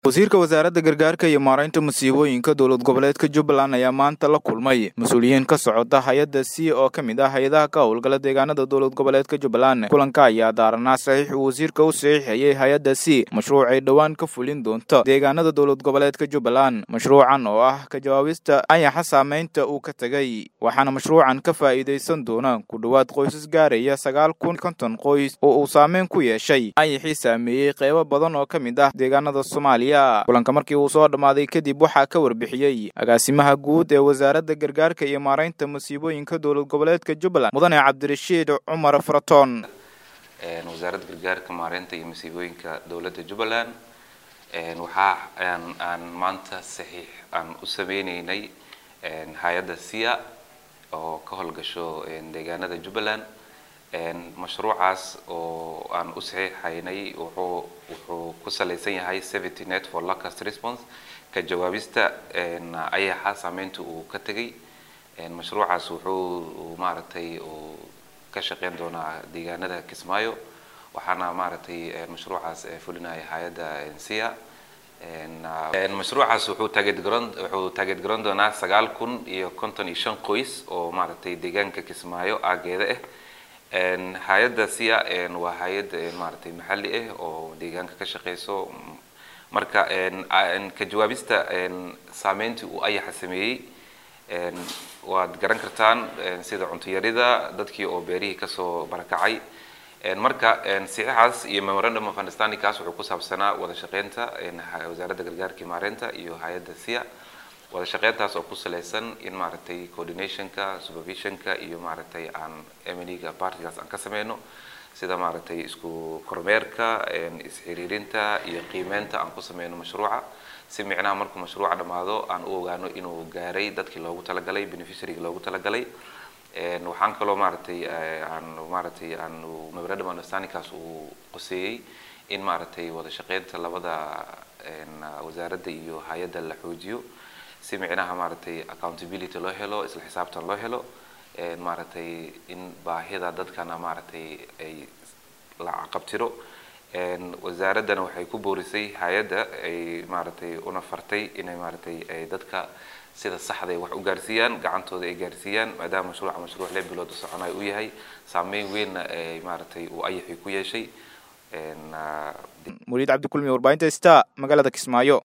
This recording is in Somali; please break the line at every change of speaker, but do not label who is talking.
wasiirka wasaaradda gargaarka iyo maaraynta masiibooyinka dowlad goboleedka jubbaland ayaa maanta la kulmay mas-uuliyiin ka socota hay-adda c oo ka mid ah hay-adaha ka howlgala deegaanada dowlad goboleedka jubbaland kulanka ayaa daaranaa saxiix uu wasiirka u saxiixayay hay-adda c mashruuc ay dhowaan ka fulin doonto deegaanada dowlad goboleedka jubbaland mashruucan oo ah ka jawaabista ayaxa saameynta uu ka tegay waxaana mashruucan ka faa'iidaysan doona ku dhowaad qoysas gaaraya sagaal kun konton qoys oo uu saameyn ku yeeshay ayaxii saameeyey qeybo badan oo ka mid ah deegaanada soomaaliya kulanka markii uu soo dhammaaday kadib waxaa ka warbixiyey agaasimaha guud ee wasaaradda gargaarka iyo maaraynta masiibooyinka dowlad goboleedka jubbaland mudane cabdirashiid cumar faraton
wasaaradda gargaarka maaraynta iyo masiibooyinka dowladda jubbaland waxaa aan maanta saxiix aan u sameyneynay hay-adda sia oo ka howlgasho deegaanada jubbaland mashruucaas oo aan u saxiixaynay wuxuu wuxuu ku salaysan yahay seventy net for locust response ka jawaabista ayaxa saameynta uu ka tegay mashruucaas wuxuu maaragtay uu ka shaqeyn doonaa deegaanada kismaayo waxaana maaragtay mashruucaas fulinaya hay-adda sia mashruucaas wuxuu taageed garoon wuxuu taageed garoon doonaa sagaal kun iyo konton iyo shan qoys oo maaragtay deegaanka kismaayo aageeda ah hay-adda sia waa hay-ad maaragtay maxalli ah oo deegaanka ka shaqeyso marka ka jawaabista saameyntii uu ayaxa sameeyey waad garan kartaan sida cuntuyarida dadkii oo beerihii kasoo barakacay marka saxiixaas iyo memorandum of understanding kaas wuxuu ku saabsanaa wada shaqeynta wasaaradda gargaarka maareynta iyo hay-adda sia wada shaqeyntaas oo ku salaysan in maaragtay coordinationka supervisionka iyo maaragtay aan emniga partigaas aan ka sameyno sida maaragtay isku kormeerka isxiriirinta iyo qiimeynta aan ku sameyno mashruuca si micnaha markuu mashruuca dhammaado aan u ogaano inuu gaaray dadkii loogu talagalay beneficiaryga loogu talagalay waxaan kaloo maaragtay aan maaragtay aan memorandum understandingkaas uu qoseeyey in maaragtay wada shaqeynta labada wasaaradda iyo hay-adda la xoojiyo si micnaha maaragtay accountability loo helo isla xisaabtan loo helo maaragtay in baahida dadkana maaragtay ay la caqabtiro wasaaraddana waxay ku boorisay hay-adda ay maaragtay una fartay inay maaragtay ay dadka sida saxda ay wax u gaarsiiyaan gacantooda ay gaarsiiyaan maadaama mashruuca mashruuc lix bilood soconayo u yahay saameyn weynna ay maaragtay uu ayaxii ku yeeshay
muliid cabdikulmi warbaahinta sta magaalada kismaayo